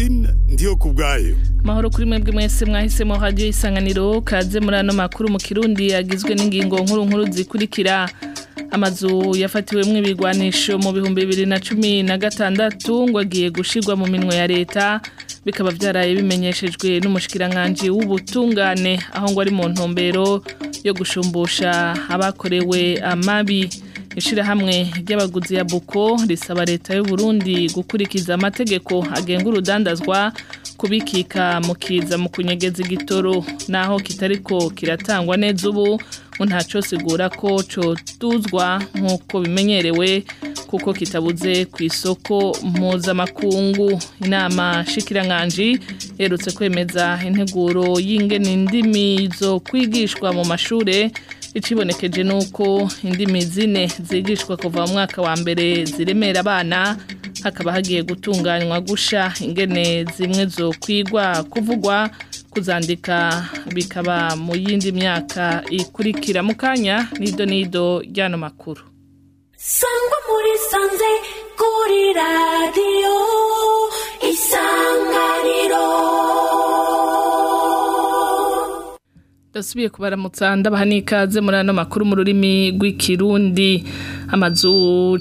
Francine ndiyo kubwayo Mahoro kuri mwebwe mwese mwahisemo radio isanganiro kaze muri ano makuru mu Kirundi yagizwe n'ingingo nkuru nkuru zikurikira amazu yafatiwemwo ibigwanisho mu bihumbi bibiri na cumi na gatandatu ngo agiye gushirwa mu minwe ya leta bikaba vyaraye bimenyeshejwe n'umushikiranganji w'ubutungane aho ngo ari mu ntumbero yo gushumbusha abakorewe amabi ishirahamwe ry'abaguzi ya buko risaba leta y'u Burundi gukurikiza amategeko agenga urudandazwa kubikika mu kiza mu kunyegeza igitoro naho kitariko kiratangwa neza ubu ngo ntaco sigura ko cotuzwa nk'uko bimenyerewe kuko kitabuze ku isoko mpuzamakungu inama shikiranganji yerutse kwemeza integuro y'ingene indimi zo kwigishwa mu mashure icibonekeje nuko indimi zine zigishwa kuva mu mwaka wa mbere ziremera abana hakaba hagiye gutunganywa gusha ingene zimwe zo kwigwa kuvugwa kuzandika bikaba mu yindi myaka ikurikira mu kanya nido nido ryano makuru sangwa muri sanze kuri radiyo isanganiro Dasubiye kubaramutsa ndabaha n'ikaze muri ano makuru mu rurimi rw'ikirundi amazu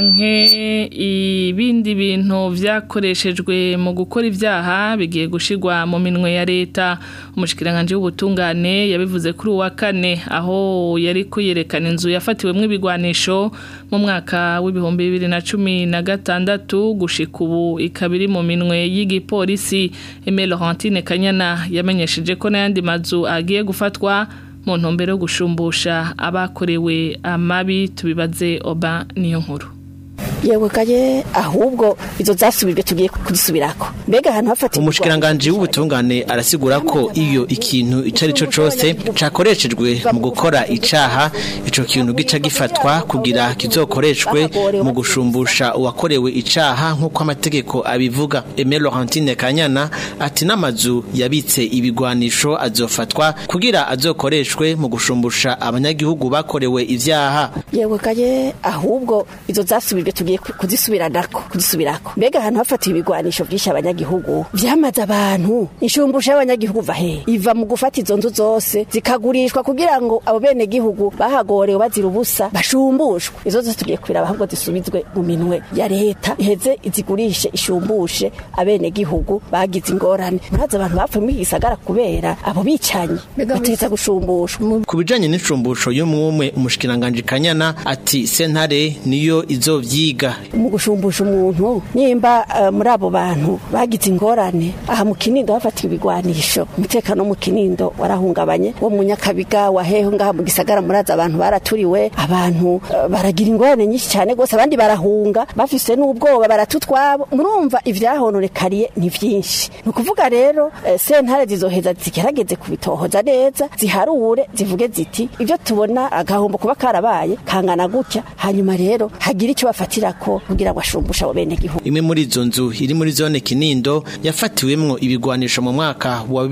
canke ibindi bintu vyakoreshejwe mu gukora ivyaha bigiye gushirwa mu minwe ya leta umushikiranganje w'ubutungane yabivuze kuri uwa kane aho yari kuyerekana inzu yafatiwemwo ibigwanisho mu mwaka w'ibihumbi bibiri na cumi na gatandatu gushika ubu ikaba iri mu minwe y'igipolisi Aimé Laurentine Kanyana yamenyesheje ko n'ayandi mazu agiye gufatwa mu ntumbero yo gushumbusha abakorewe amabi tubibaze oba niyo nkuru yewe kaye ahubwo izo zasubijwe tugiye kuzisubirako mbega ahantu hafatirwa umushikiranganje w'ubutungane arasigura ko iyo ikintu ico ari cyo cose cakoreshejwe mu gukora icaha ico kintu gica gifatwa kugira kizokoreshwe mu gushumbusha uwakorewe icaha nk'uko amategeko abivuga Aimé Laurentine Kanyana ati n'amazu yabitse ibigwanisho azofatwa kugira azokoreshwe mu gushumbusha abanyagihugu bakorewe ivyaha yewe kaye ahubwo izo zasubijwe tugiye kuzisubiranako kuzisubirako mbega ahantu hafatiwe ibigwanisho vyinshi abanyagihugu vyamaze abantu inshumbusho y'abanyagihugu va he iva mu gufata izo nzu zose zikagurishwa kugira ngo abo bene gihugu bahagorewe bazira ubusa bashumbushwe izo zose tugiye kwiraba ahubwo zisubizwe mu minwe ya leta iheze izigurishe ishumbushe abene gihugu bagize ingorane murazi abantu bapfuye muri gisagara kubera abo bicanyi bategeza gushumbushwa ku bijanye n'inshumbusho y'umwumwe umushikiranganje Kanyana ati sentare niyo izovyiga mu gushumbusha umuntu nimba uh, muri abo bantu bagize ingorane aha mu kinindo hafatiwe ibigwanisho umutekano mu kinindo warahungabanye wo mu nyakabiga waheho ngaha mu gisagara muraza abantu baraturiwe abantu uh, baragira ingorane nyinshi cyane gose abandi barahunga bafise n'ubwoba baratutwabo murumva ivyahononekariye ni vyinshi ni ukuvuga rero uh, sentare zizoheza zigerageze kubitohoza neza ziharure zivuge ziti ibyo tubona agahombo kuba karabaye kangana gutya hanyuma rero hagira icyo bafatira ko kugira ngo ashumbushe abo bene gihugu imwe muri izo nzu iri muri zone Kinindo yafatiwemwo ibigwanisho mu mwaka wa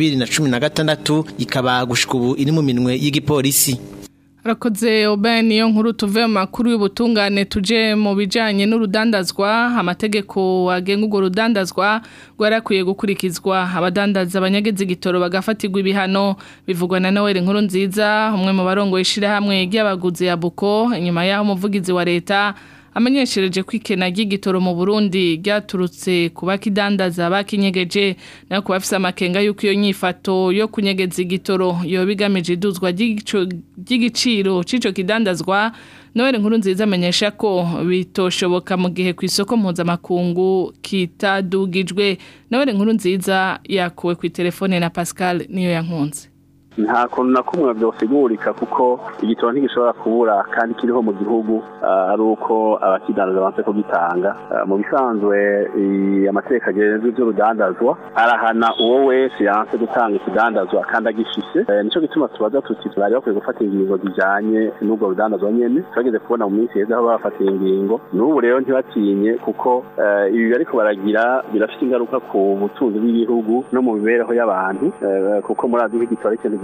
2016 ikaba gushika ubu iri mu minwe y'igipolisi Rakoze oba niyo nkuru tuve mu makuru y'ubutungane tuje mu bijanye n'urudandazwa amategeko agenga urwo rudandazwa rwarakwiye gukurikizwa abadandaza abanyagezi igitoro bagafatirwa ibihano bivugwa na Noel nkuru nziza umwe mu barongo ishirahamwe ry'abaguzi ya Buko inyuma yaho umuvugizi wa leta amenyeshereje ko ikena ry'igitoro mu Burundi ryaturutse ku bakidandaza bakinyegeje nayo ku bafise amakenga y'uko iyo nyifato yo kunyegeza igitoro yo bigamije iduzwa ry'igiciro c'ico kidandazwa Noel nkuru nziza amenyesha ko bitoshoboka mu gihe ku isoko mpuzamakungu kitadugijwe Noel nkuru nziza yakuwe ku telefone na Pascal niyo yankunze nta kuntu na kumwe byosigurika kuko igitoro ntigishobora kubura kandi kiriho mu gihugu ari uko abakidandaza banse kugitanga mu bisanzwe amategeko agenzwe iby'urudandazwa arahana uwo wese yanse gutanga ikidandazwa kandi agishise nicyo gituma tubaza tuti bari bakwiye gufata ingingo zijanye n'ubwo rudandazwa nyene twageze kubona mu minsi heza aho bafatiye ingingo n'ubu rero ntibatinye kuko ibi bariko baragira birafite ingaruka ku butunzi bw'igihugu no mu mibereho y'abantu kuko murazi nk'igitoro ikintu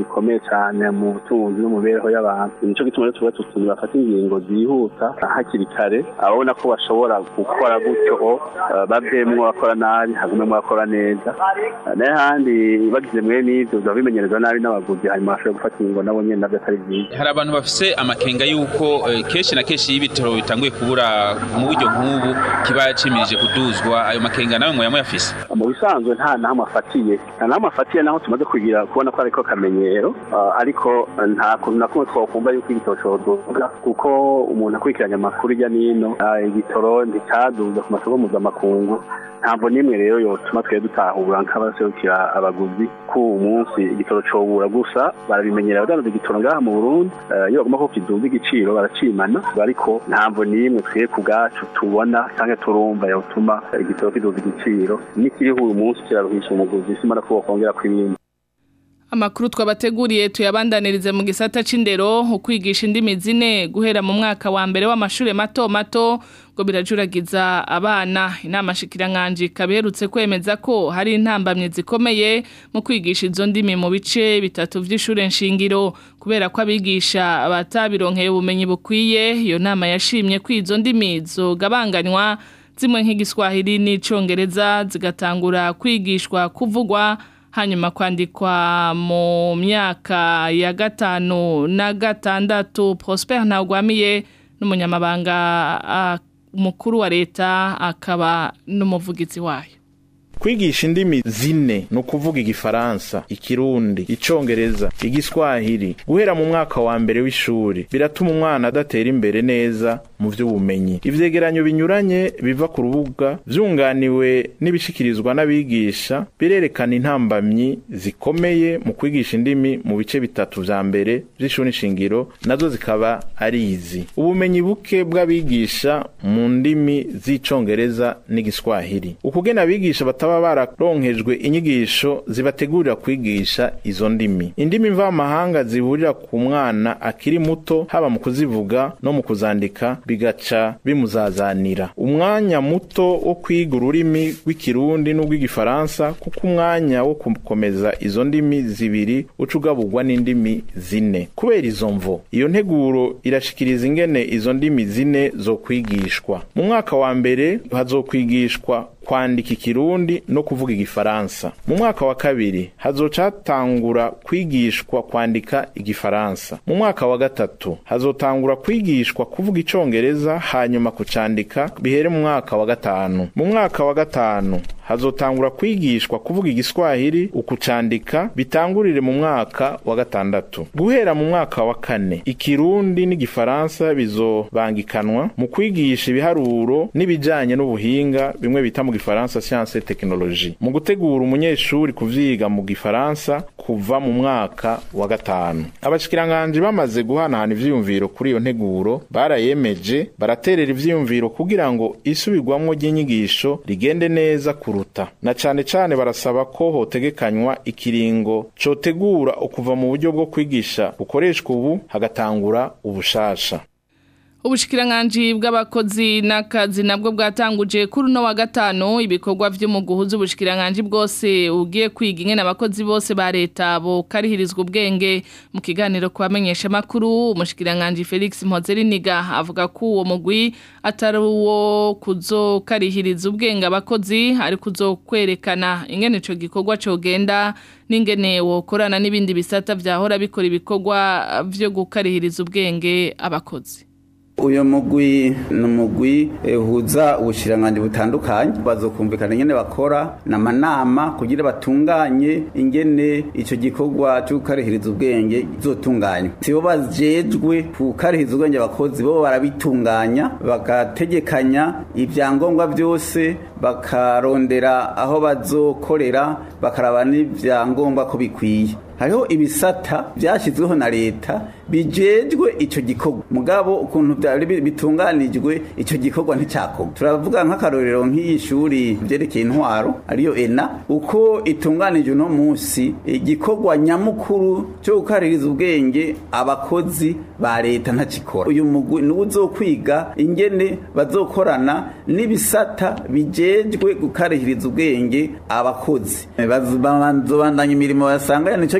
gikomeye cyane mu butunzi no mu mibereho y'abantu nico gituma rero tuba tuti bafata ingingo zihuta hakiri kare ababona ko bashobora gukora gutyo uh, bavemwo bakora nabi hagumemwo bakora neza Uh, naye handi bagize mwe n'ivyo biba bimenyerezwa nabi n'abaguzi hanyuma bashobora gufata ingingo nabo nyene navyo atari vyiza hari abantu bafise amakenga y'uko eh, kenshi na kenshi iyo ibitaro bitanguye kubura mu buryo nk'ubu kiba cimirije kuduzwa ayo makenga nawe mwoya muyafise mu bisanzwe nta nahamwe afatiye nta nahamwe afatiye naho tumaze kugira kubona ko ariko kamenyero uh, ariko uh, nta kuntu na kumwe twokumva yuko igitoro coduga kuko umuntu akurikiranye amakuru hirya n'ino uh, igitoro nticaduza ku masoko mpuzamakungu ntabwo n'imwe rero yotuma twe dutahura nk'abaserukira abaguzi ko uwo munsi igitoro cobura gusa barabimenyera abadandaza igitoro ngaha mu Burundi eh, iyo bagomba ko kiduza igiciro baracimana ariko ntabwo n'imwe twe ku bwacu tubona cyangwa turumva yotuma igitoro kiduza igiciro n'ikiriho uyu munsi kiraruhisha umuguzi simara ko bakongera kwibindi Amakuru twabateguriye tuyabandanirize mu gisata c'indero ukwigisha indimi zine guhera mu mwaka wa mbere w'amashure mato mato ngo birajuragiza abana inama shikiranganje kaberutse kwemeza ko hari intambamye zikomeye mu kwigisha izo ndimi mu bice bitatu vy'ishure nshingiro kubera ko abigisha batabironkeye ubumenyi bukwiye iyo nama yashimye ko izo ndimi zogabanganywa zimwe nk'igiswahili n'icongereza zigatangura kwigishwa kuvugwa hanyuma kwandikwa mu myaka ya gatanu na gatandatu Prosper Ntagwamiye n'umunyamabanga ah, mukuru wa leta akaba n'umuvugizi wayo kwigisha indimi zine ni ukuvuga igifaransa ikirundi icongereza igiswahili guhera mu mwaka wa mbere w'ishuri biratuma umwana adatera imbere neza mu vy'ubumenyi ivyegeranyo binyuranye biva ku rubuga vyunganiwe n'ibishikirizwa n'abigisha birerekana intambamyi zikomeye mu kwigisha indimi mu bice bitatu vya mbere vy'ishuri nshingiro nazo zikaba ari izi ubumenyi buke bw'abigisha mu ndimi z'icongereza n'igiswahili ukugena abigisha bataba bararonkejwe inyigisho zibategurira kwigisha izo ndimi indimi mvamahanga zihurira ku mwana akiri muto haba mu kuzivuga no mu kuzandika bigaca bimuzazanira umwanya muto wo kwiga ururimi rw'ikirundi n'urw'igifaransa kuko umwanya wo gukomeza izo ndimi zibiri uca ugaburwa n'indimi zine kubera izo mvo iyo nteguro irashikiriza ingene izo ndimi zine zo kwigishwa mu mwaka wa mbere hazokwigishwa kwandika ikirundi no kuvuga igifaransa mu mwaka wa kabiri hazoca hatangura kwigishwa kwandika igifaransa mu mwaka wa gatatu hazotangura kwigishwa kuvuga icongereza hanyuma kucandika bihere mu mwaka wa gatanu mu mwaka wa gatanu hazotangura kwigishwa kuvuga igiswahili ukucandika bitangurire mu mwaka wa gatandatu guhera mu mwaka wa kane ikirundi n'igifaransa bizobangikanwa mu kwigisha ibiharuro n'ibijanye n'ubuhinga bimwe bita mu gifaransa science et technologie mu gutegura umunyeshuri kuvyiga mu gifaransa kuva mu mwaka wa gatanu abashikiranganje bamaze guhanahana ivyiyumviro kuri iyo nteguro barayemeje baraterera ivyiyumviro kugira ngo isubirwamwo ry'inyigisho rigende neza kuruta na cane cane barasaba ko hotegekanywa ikiringo cotegura ukuva mu buryo bwo kwigisha bukoreshwa ubu hagatangura ubushasha Ubushikiranganji bw'abakozi n'akazi nabwo bwatanguje kuri uno wa gatanu ibikorwa vyo mu guhuza ubushikiranganji bwose ugiye kwiga ingene abakozi bose ba leta bo karihirizwa ubwenge mu kiganiro kubamenyesha makuru umushikiranganji Felix Mpozeriniga avuga ko uwo mugwi atari uwo kuzokarihiriza ubwenge abakozi ari kuzokwerekana ingene ico gikorwa cogenda n'ingene wokorana n'ibindi bisata vyahora bikora ibikorwa vyo gukarihiriza ubwenge abakozi uyu mugwi ni umugwi uhuza ubushiranganji butandukanye bazokumvikana ingene bakora n'amanama kugira batunganye ingene ico gikorwa cyo gukarihiriza ubwenge zotunganya sibo bajejwe gukarihiriza ubwenge abakozi bo barabitunganya bagategekanya ibyangombwa byose bakarondera aho bazokorera bakaraba n'ibyangombwa ko bikwiye hariho ibisata byashyizweho na leta bijejwe icyo gikorwa mugabo ukuntu byari bitunganijwe icyo gikorwa nticyakorwa turavuga nk'akarorero nk'iyi shuri byerekeye intwaro ariyo ena uko itunganije uno munsi igikorwa nyamukuru cyo gukaririza ubwenge abakozi ba leta ntakikora uyu mugwi niwo uzokwiga ingene bazokorana n'ibisata bijejwe gukarihiriza ubwenge abakozi bazobandanya imirimo basanga nicyo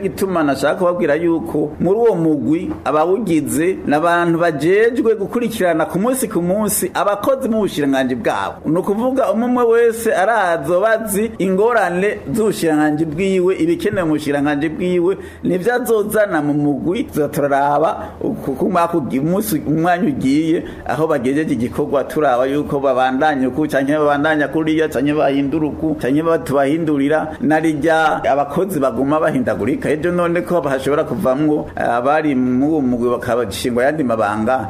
gituma nashaka kubabwira yuko muri uwo mugwi abawugize n'abantu bajejwe gukurikirana ku munsi ku munsi abakozi mu bushiranganji bwabo ni ukuvuga umwe wese arazo bazi ingorane z'ubushiranganji bwiwe ibikenewe mu bushiranganji bwiwe nivyo azozana mu mugwi turaraba kuko umunsi umwanya ugiye aho bagejeje igikorwa turaba yuko babandanya uku canke babandanya kuriya canke bahindura uku canke batubahindurira narijya abakozi baguma bahindagurika ejo none ko hashobora kuvamwo abari mu uwo mugwi bakabashingwa yandi mabanga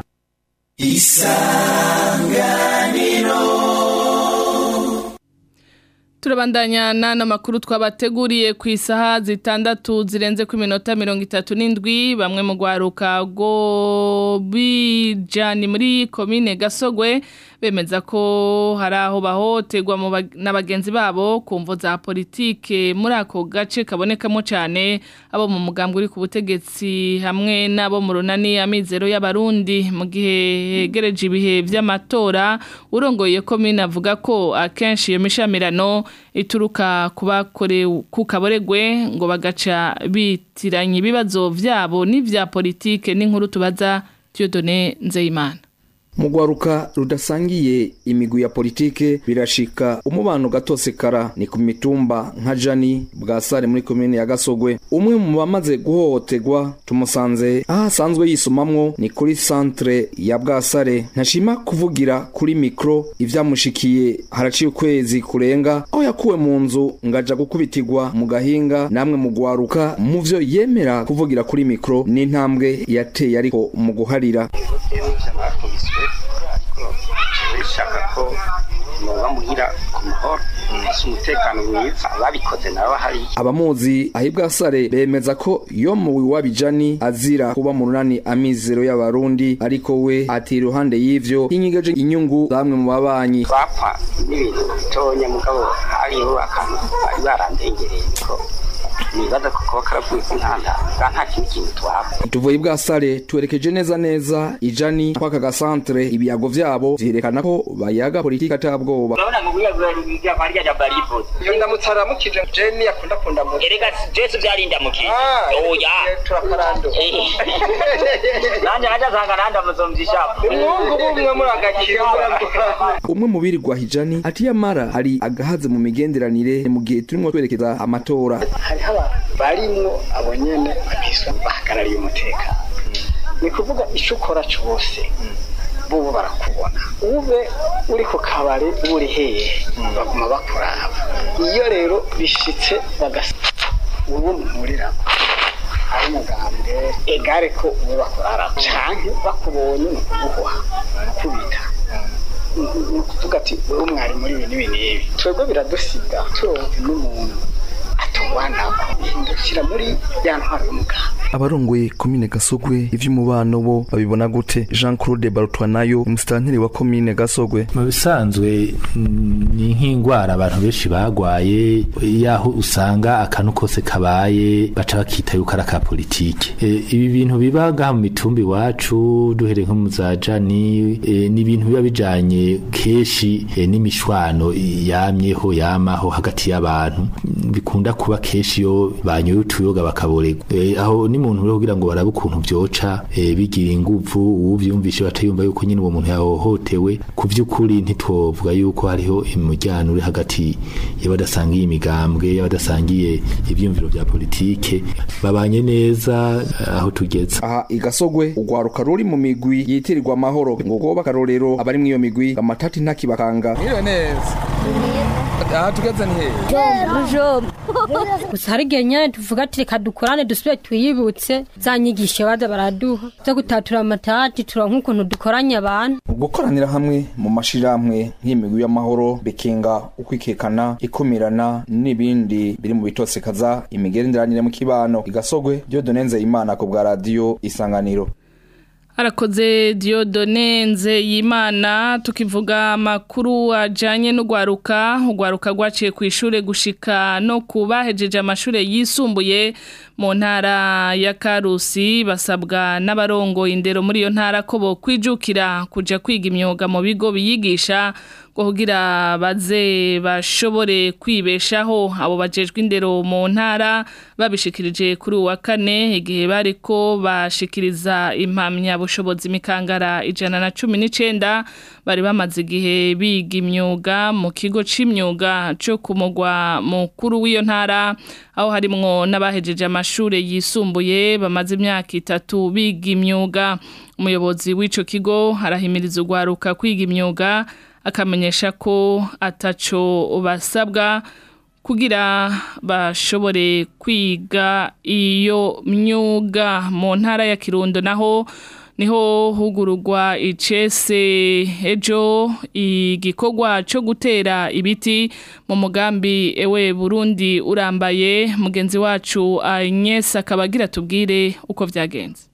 turabandanya n'ano makuru twabateguriye ku isaha zitandatu zirenze ku minota mirongo itatu n'indwi bamwe mu rwaruka rwo bijani muri komine gasogwe bemeza ko hari aho bahoterwa na bagenzi babo ku mvo za politike muri ako gace kabonekamo cyane abo mu mugambi uri ku butegetsi hamwe n'abo mu runani amizero y'abarundi mu gihe hegereje ibihe by'amatora urongoye komine avuga ko akenshi iyo mishamirano ituruka ku kaboregwe ngo bagaca bitiranya ibibazo byabo n'ibya politike n'inkuru tubaza Dieudonne Nzeyimana mugwaruka rudasangiye imigwi ya politike birashika umubano gatosekara ni ku mitumba nka jani bwa sare muri komine ya gasogwe umwe mu bamaze guhohoterwa tumusanze aho asanzwe yisomamwo ni kuri centre ya bwasare ntashima kuvugira kuri mikro ivyamushikiye haraciye ukwezi kurenga aho yakuwe mu nzu ngaja gukubitirwa mu gahinga namwe mugwaruka mu vyo yemera kuvugira kuri mikro n'intambwe yateye ariko mu guharira bishaka ko muba muhira ku mahoro ese umutekano mwiza ababikoze nabo hari abamuzi ahibwa sare bemeza ko yo mu wabijani azira kuba mu runani amizero y'abarundi ariko we ati iruhande y'ivyo hinyigeje inyungu zamwe mu babanyi bapfa n'ibintu bitonya mugabo hariho akantu bari barandengereye niko nibaza ko kuba karavuye ku ntanda nta kindi kintu twaba tuvuye bwa sare twerekeje neza neza ijani kwaka gasantre ibiyago vyabo vyerekana ko bayaga politiki atabwoba urabona ngo buriya buriya bariya ja barivuze iyo ndamutsaramukije jeni yakunda kunda mu erega jesu vyarinda mukije oya turakarando nanje naja sanga nanda muzomvisha umwungu bumwe muri agakira umwe mu birirwa hijani ati yamara hari agahaze mu migenderanire mu gihe turimo twerekeza amatora hariho abantu barimwo abo nyene babiswa bahagarariye umutekano ni kuvuga ico ukora cose bobo barakubona ube uri ku kabari uba uri hehe baguma bakuraba iyo rero bishitse bagasa ubu muhurirako ari umugambwe egare ko ube bakurara canke bakubonye ni ukuguhuha kubita ni ukuvuga ati wowe mwari muri ibi n'ibi n'ibi twebwe biradusiga turonka n'umuntu atuwanako hindukira muri ya ntwaro y'umuganga abarongoye komine gasogwe ivy'umubano bo babibona gute jean claude barutwanayo umusitanteri wa komine gasogwe mu bisanzwe ni nk'indwara abantu benshi bagwaye yaho usanga akantu kose kabaye baca bakita yuko ari aka politike e, ibi bintu biba ngaha mu mitumba iwacu duhereye nko mu za jani e, ni ibintu biba bijanye kenshi e, n'imishwano yamyeho yamaho hagati y'abantu bikunda kuba kenshi iyo banyoye utuyoga bakaborerwa e, aho ni muntu rero kugira ngo barabe ukuntu byoca e, bigira inguvu uvyumvishe batayumva yuko nyine uwo muntu yahohotewe ku vy'ukuri ntitwovuga yuko hariho imujyano uri hagati y'abadasangiye imigambwe y'abadasangiye ivyumviro vya politike babanye neza aho tugeze aha igasogwe ugwaruka ruri mu migwi yitirirwa amahoro ngo goba akarorero abari mu iyo migwi amatati ntakibakanga Iyo neza aha tugeze ni hehe gusa hari igihe nyine tuvuga ati reka dukorane dusubire twiyibutse za nyigisho baza baraduha zo gutatura amatati turonka ukuntu dukoranye abantu gukoranira hamwe mu mashirahamwe nk'imigwi y'amahoro bikinga ukwikekana ikumirana n'ibindi biri mu bitosekaza imigenderanire mu kibano igasogwe Dieudonne Nzeyimana ku bwa radio isanganiro Arakoze Diodone Nzeyimana tukivuga amakuru ajanye n'ugwaruka ugwaruka gwaciye ku ishure gushika no kubahejeje amashure yisumbuye mu ntara ya Karusi basabwa n'abarongo indero muri iyo ntara ko bo kwijukira kuja kwiga imyuga mu bigo biyigisha kugira baze bashobore kwibeshaho abo bajejwe indero mu ntara babishikirije kuri uwa kane igihe bariko bashikiriza impamya bushobozi mikangara ijana na cumi n'icenda bari bamaze igihe biga imyuga mu kigo c'imyuga co ku mugwa mukuru w'iyo ntara aho harimwo n'abahejeje amashure yisumbuye bamaze imyaka itatu biga imyuga umuyobozi w'ico kigo arahimiriza urwaruka kwiga imyuga akamenyesha ko ataco basabwa kugira bashobore kwiga iyo myuga mu ntara ya Kirundo naho niho hugururwa icese ejo igikorwa cyo gutera ibiti mu mugambi ewe Burundi urambaye mugenzi wacu Agnes akabagira tubwire uko vyagenze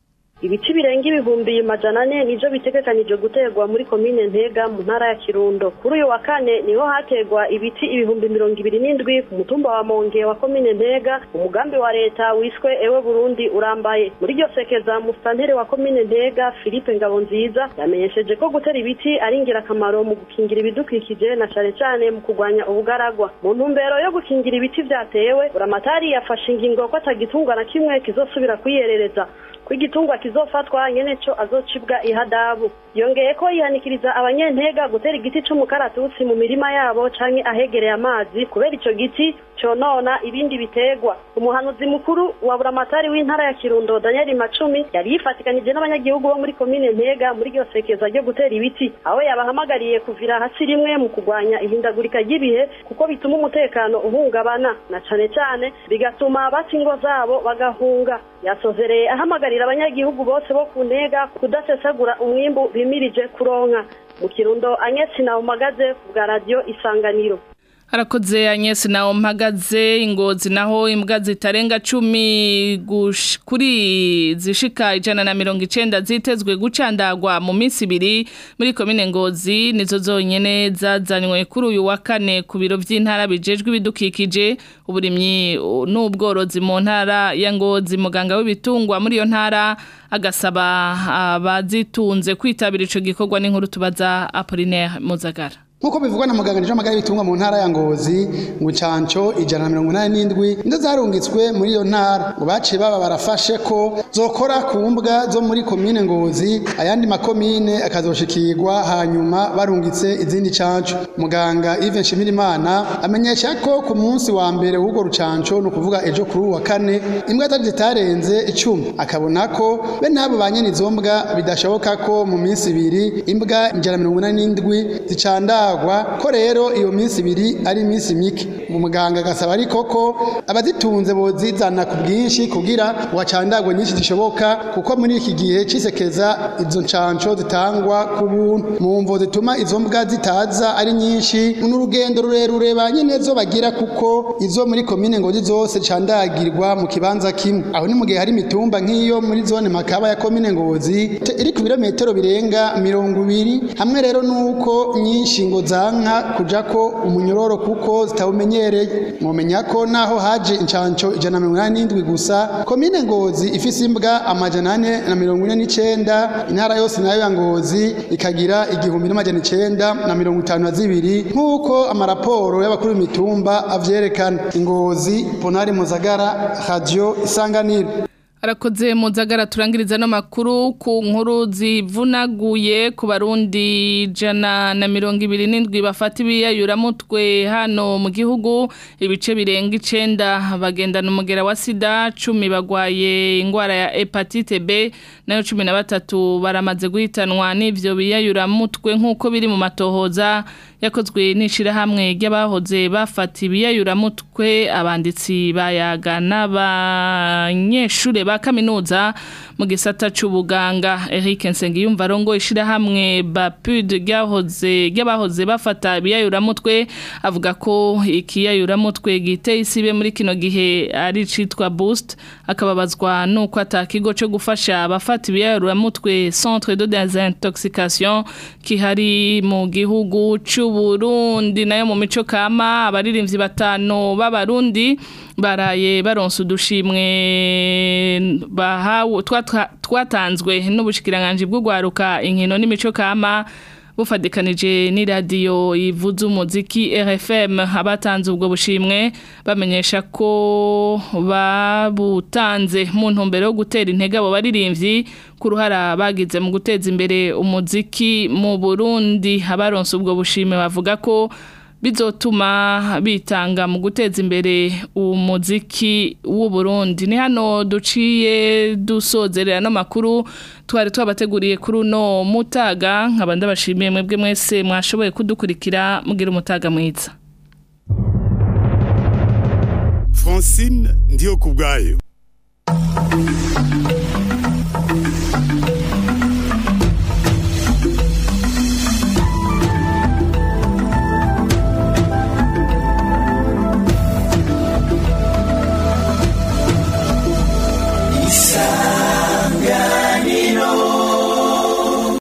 ibiti birenga ibihumbi majana ane nivyo bitegekanijwe guterwa muri komine ntega mu ntara ya kirundo kuri uyu wa kane niho haterwa ibiti ibihumbi mirongo ibiri n'indwi ku mutumba wa monge wa komine ntega umugambi wa leta wiswe ewe burundi urambaye muri iryo sekeza musitanteri wa komine ntega philippe ngabonziza yamenyesheje ko gutera ibiti ari ingirakamaro mu gukingira ibidukikije na cane cane mu kurwanya ubugaragwa mu ntumbero yo gukingira ibiti vyatewe buramatari yafashe ingingo ko atagitungwa na kimwe kizosubira kwiyerereza ko igitungwa kizofatwa nyene co azocibwa ihadabu yongeye ko yihanikiriza abanyentega gutera igiti c'umukaratusi mu mirima yabo canke ahegereye amazi kubera ico giti conona ibindi biterwa umuhanuzi mukuru wa buramatari w'intara ya kirundo daniel macumi yari yifatikanije n'abanyagihugu bo muri komine ntega muri iryo sekeza ryo gutera ibiti aho yabahamagariye kuvira hasi rimwe mu kurwanya ihindagurika ry'ibihe kuko bituma umutekano uhungabana na cane cane bigatuma bata ingo zabo bagahunga yasozereye ahamagarira abanyagihugu bose bo ku ntega kudasesagura umwimbu bimirije kuronka mu kirundo anyesi na umagaze bwa radiyo isanganiro harakoze anyesi nawo mpagaze ingozi naho imbwa zitarenga cumi gush- kuri zishika ijana na mirongo icenda zitezwe gucandagwa mu minsi ibiri muri komine ngozi nizo zonyene zazanywe kuri uyu wa kane ku biro vy'intara bijejwe ibidukikije uburimyi uh, n'ubworozi mu ntara ya ngozi muganga w'ibitungwa muri iyo ntara agasaba abazitunze kwitabira ico gikorwa n'inkuru tubaza Apollinaire Muzagara Nkuko bivugwa na muganga nije amagara y'ibitungwa mu ntara ya Ngozi ngo canco ijana na mirongo inani n'indwi nizo zarungitswe muri iyo ntara ngo baciye baba barafashe ko zokora ku mbwa zo muri komine Ngozi ayandi makomine akazoshikirwa hanyuma barungitse izindi canco muganga Yves Nshimirimana amenyesha ko ku munsi wa mbere w'ubwo rucanco no kuvuga ejo kuri uwa kane imbwa zari zitarenze icumi akabona ko be nabo banyene izo mbwa bidashoboka ko mu minsi ibiri imbwa ijana na mirongo inani n'indwi zicandagwa ko rero iyo minsi ibiri ari iminsi mike umuganga agasaba ariko ko abazitunze bozizana ku bwinshi kugira ngo hacandagwe nyinshi zishoboka kuko muri iki gihe cisekeza izo ncanco zitangwa ku buntu mu mvo zituma izo mbwa zitaza ari nyinshi n'urugendo rurerure ba nyene zo bagira kuko izo muri komine ngozi zose candagirwa mu kibanza kimwe aho ni mu gihe hari imitumba nk'iyo muri zone makaba ya komine ngozi te- iri ku birometero birenga mirongo ibiri hamwe rero nuko nyinshi ngo zanka kuja ko umunyororo kuko zitawumenyereye mwomenya ko naho haje incanco ijana na mirongo inani n'indwi gusa komine ngozi ifise imbwa amajana ane na mirongo ine n'icenda intara yose nayo ya ngozi ikagira igihumbi n'amajana icenda na mirongo itanu na zibiri nk'uko amaraporo y'abakuru b'imitumba avyerekana ingozi ponari muzagara radio isanganiro Arakoze muzagara turangiriza no makuru ku nkuru zivunaguye ku barundi jana na mirongo ibiri n'indwi bafata ibiyayuramutwe hano mu gihugu ibice birenga icenda bagendana umugera wa sida cumi bagwaye ingwara ya hepatite B nayo cumi na batatu baramaze guhitanwa n'ivyo biyayuramutwe nk'uko biri mu matohoza yakozwe n'ishirahamwe ry'abahoze bafata ibiyayuramutwe abanditsi bayaga n'abanyeshure ba ba kaminuza mu gisata c'ubuganga Eric Nsengiyumva rongo ishirahamwe Bapud ryahoze ry'abahoze bafata ibiyayuramutwe avuga ko ikiyayuramutwe giteye isibe muri kino gihe ari citwa boost akababazwa nuko atakigo cyo gufasha abafata ibiyayuramutwe centre de désintoxication kihari mu gihugu c'u Burundi nayo mu mico kama abaririmbyi batanu b'abarundi baraye baronse udushimwe bahawe twatanzwe n'ubushikiranganje bw'ugwaruka inkino n'imico kama bufadikanije n'iradiyo ivuza umuziki RFM abatanze ubwo bushimwe bamenyesha ko babutanze mu ntumbero yo gutera intege abo baririmbyi ku ruhara bagize mu guteza imbere umuziki mu Burundi abaronse ubwo bushimwe bavuga ko bizotuma bitanga mu guteza imbere umuziki w'u Burundi ni hano duciye dusozerera no makuru twari twabateguriye kuri uno mutaga nkaba ndabashimiye mwebwe mwese mwashoboye kudukurikira mugira umutaga mwiza Francine ndiyo kubwayo